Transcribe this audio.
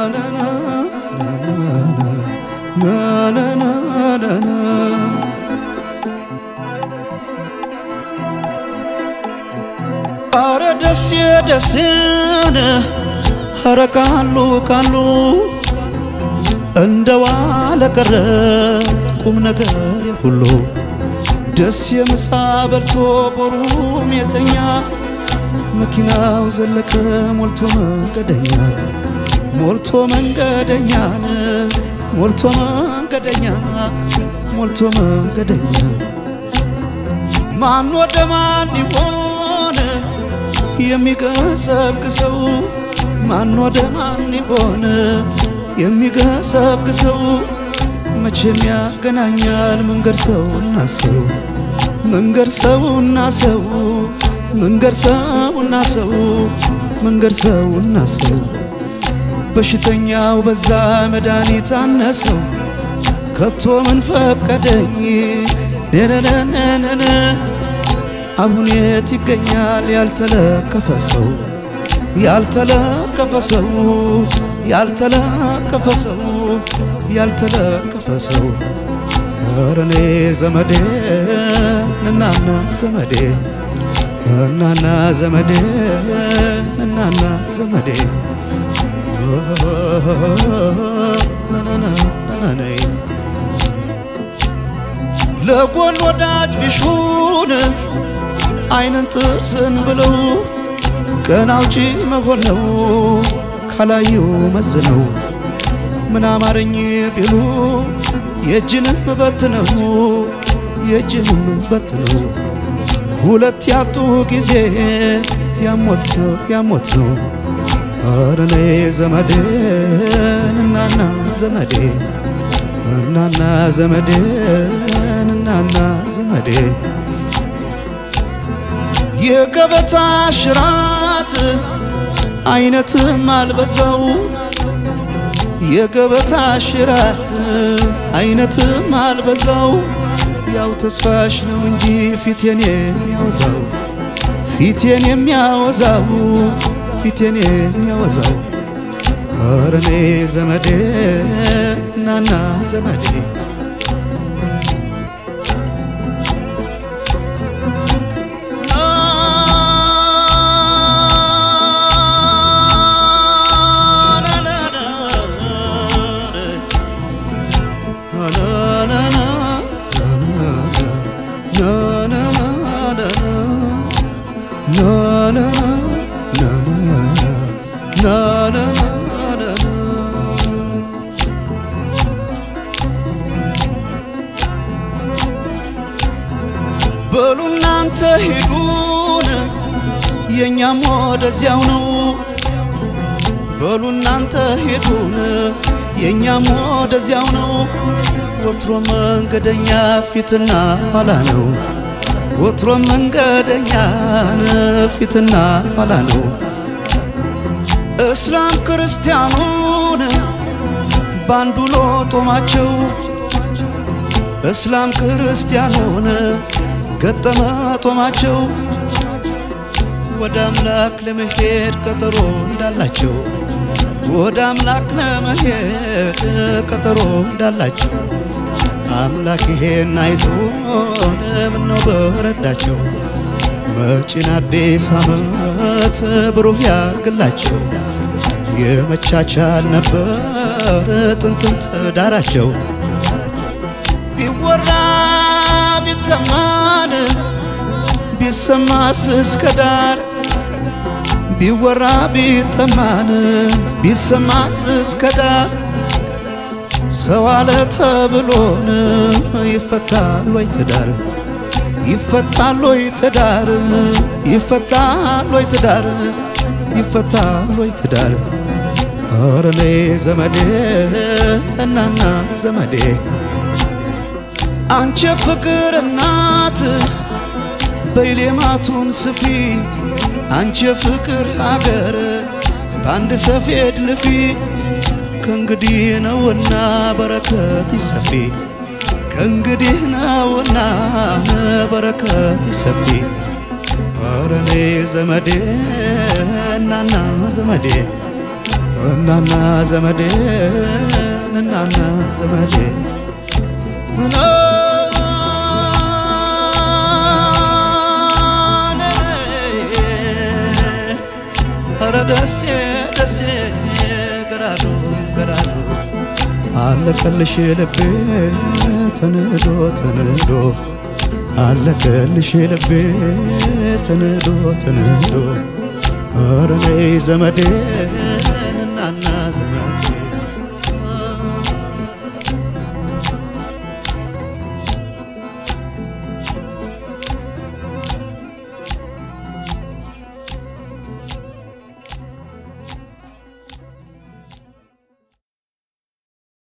አረ ደሴ ደሴን አረ ቃሉ ቃሉ እንደ ዋለ ቀረ ቁም ነገር ሁሉ ደስ የምሳ በልቶ ቦሩም የተኛ መኪናው ዘለቀ ሞልቶ መንገደኛ ሞልቶ መንገደኛን ሞልቶ መንገደኛ ሞልቶ መንገደኛ ማን ወደ ማን ይሆን የሚገሰግሰው ማን ወደ ማን ይሆን የሚገሰግሰው መቼም ያገናኛል መንገድ ሰውና ሰው መንገድ ሰውና ሰው መንገድ ሰውና ሰው መንገድ ሰውና ሰው በሽተኛው በዛ መድኃኒት አነሰው ከቶ ምን ፈቀደኝ ነነነነነ አሁን የት ይገኛል ያልተለከፈ ሰው ያልተለከፈ ሰው ያልተለከፈ ሰው ያልተለከፈ ሰው ኧረ እኔ ዘመዴ እናና ዘመዴ እናና ዘመዴ እናና ዘመዴ ናናናናናይ ለጎን ወዳጅ ቢሹን አይንን ጥርስን ብለው ቀን አውጪ መሆን ነው ካላዩ መዝነው ምን አማረኝ ቢሉ የእጅንም በት ነው የእጅንም በት ነው ሁለት ያጡ ጊዜ ያሞት ነው ያሞት ነው ኧረ እኔ ዘመዴ እናና ዘመዴ እናና ዘመዴ እናና ዘመዴ የገበታ ሽራት አይነትም አልበዛው የገበታ ሽራት አይነትም አልበዛው ያው ተስፋሽ ነው እንጂ ፊቴን የሚያወዛው ፊቴን የሚያወዛው ፊቴን የሚያወዛው ኧረ እኔ ዘመዴ እናና ዘመዴ በሉ እናንተ ሂዱን የእኛም ወደዚያው ነው። በሉ እናንተ ሂዱን የእኛም ወደዚያው ነው። ወትሮ መንገደኛ ፊትና ኋላ ነው። ወትሮ መንገደኛን ፊትና ኋላ ነው። እስላም ክርስቲያኑን ባንዱ ሎጦማቸው እስላም ክርስቲያኑን ገጠመ ጦማቸው ወደ አምላክ ለመሄድ ቀጠሮ እንዳላቸው ወደ አምላክ ለመሄድ ቀጠሮ እንዳላቸው አምላክ ይሄን አይቶ ምነው በረዳቸው መጪን አዲስ ዓመት ብሩህ ያርግላቸው የመቻቻል ነበር ጥንትም ትዳራቸው ቢወራ ቢተማን ቢሰማስ እስከ ዳር ቢወራ ቢተማን ቢሰማስ እስከ ዳር ሰው አለ ተብሎን ይፈታል ወይ ትዳር ይፈታል ወይ ትዳር ይፈታል ወይ ትዳር ይፈታል ወይ ትዳር ኧረ እኔ ዘመዴ እናና ዘመዴ አንቺ ፍቅር እናት በይሌማቱን ስፊ አንቺ ፍቅር አገር በአንድ ሰፌድ ልፊ ከእንግዲህ ነውና በረከት ይሰፊ ከእንግዲህ ነውና በረከት ይሰፊ ኧረ እኔ ዘመዴ እናና ዘመዴ እናና ዘመዴ እናና ዘመዴ ኧረ ደሴ ደሴ ገራዶ ገራዶ አለቀልሽ ልቤ ተንዶ ተንዶ አለቀልሽ ልቤ ተንዶ ተንዶ ኧረ ነይ ዘመዴ